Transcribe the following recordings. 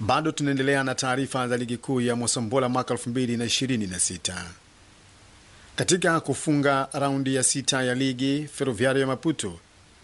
Bado tunaendelea na taarifa za ligi kuu ya Mosambola mwaka 2026. Katika kufunga raundi ya sita ya ligi, Ferroviario ya Maputo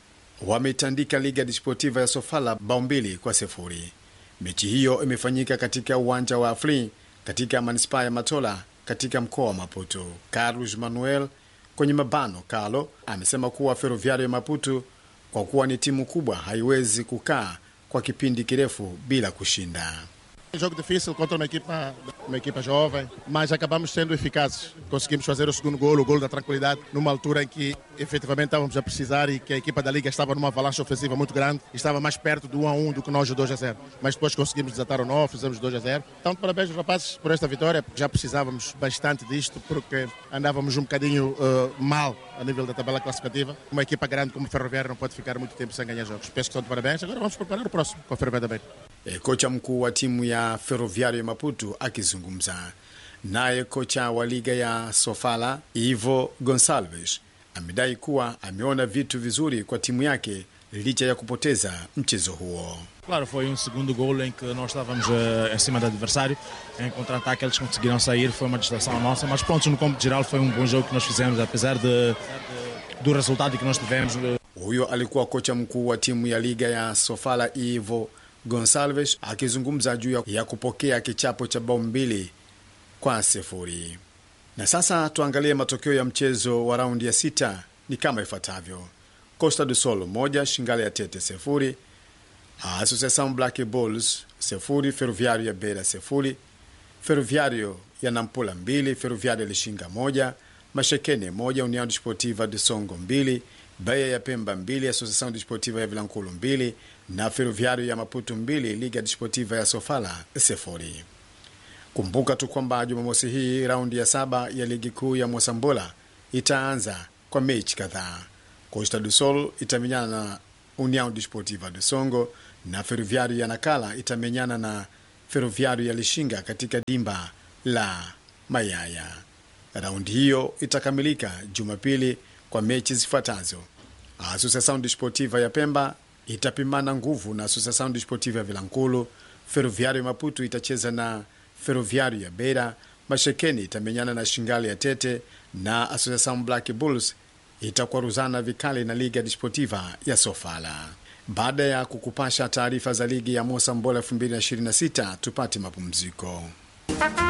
wametandika Liga Desportiva ya Sofala bao mbili kwa sifuri. Mechi hiyo imefanyika katika uwanja wa Afli katika manispaa ya Matola katika mkoa wa Maputo. Carlos Manuel kwenye mabano Carlo amesema kuwa Ferroviario ya Maputo kwa kuwa ni timu kubwa haiwezi kukaa kwa kipindi kirefu bila kushinda. Jogo difícil contra uma equipa, uma equipa jovem, mas acabamos sendo eficazes. Conseguimos fazer o segundo golo, o golo da tranquilidade, numa altura em que efetivamente estávamos a precisar e que a equipa da Liga estava numa avalanche ofensiva muito grande e estava mais perto do 1 a 1 do que nós o 2 a 0. Mas depois conseguimos desatar o nó, fizemos 2 a 0. Então, parabéns aos rapazes por esta vitória, porque já precisávamos bastante disto, porque andávamos um bocadinho uh, mal a nível da tabela classificativa. Uma equipa grande como o Ferroviário não pode ficar muito tempo sem ganhar jogos. Penso que estão de parabéns. Agora vamos preparar o próximo com a Ferroviário também. E, kocha mkuu wa timu ya Ferroviario ya Maputo akizungumza naye. Kocha wa liga ya Sofala Ivo Gonsalves amedai kuwa ameona vitu vizuri kwa timu yake licha ya kupoteza mchezo huo. Claro, foi um segundo gol em que nós estávamos uh, em cima do adversário. Em contra-ataque eles conseguiram sair, foi uma distração nossa. Mas pronto, no campo geral foi um bom jogo que nós fizemos, apesar de, do resultado que nós tivemos. Huyo alikuwa kocha mkuu wa timu ya liga ya Sofala Ivo Gonsalves akizungumza juu ya kupokea kichapo cha bao mbili kwa sifuri. Na sasa tuangalie matokeo ya mchezo wa raundi ya sita ni kama ifuatavyo: Costa do Sol moja, Shingale ya Tete sifuri, Associação Black Bulls sifuri, Ferroviario ya Beira sifuri, Ferroviario ya Nampula mbili, Ferroviario ya Lishinga moja, Mashekene moja, União Desportiva de Songo mbili, Baia ya Pemba mbili, Associação Desportiva ya Vilankulu mbili na Ferroviario ya Maputo mbili, Liga Desportiva ya Sofala sifuri. Kumbuka tu kwamba Jumamosi hii raundi ya saba ya ligi kuu ya Mosambola itaanza kwa mechi kadhaa. Costa do Sol itamenyana na União Desportiva de Songo na Ferroviario ya Nakala itamenyana na Ferroviario ya Lishinga katika dimba la Mayaya. Raundi hiyo itakamilika Jumapili kwa mechi zifuatazo: Associação Desportiva ya Pemba itapimana nguvu na Associação Desportiva ya Vilankulu. Ferroviario Maputo itacheza na Ferroviario ya Beira. Mashekeni itamenyana na Shingali ya Tete na Associação Black Bulls itakwaruzana vikali na Liga Desportiva ya Sofala. Baada ya kukupasha taarifa za ligi ya Mosambola 2026 tupate mapumziko.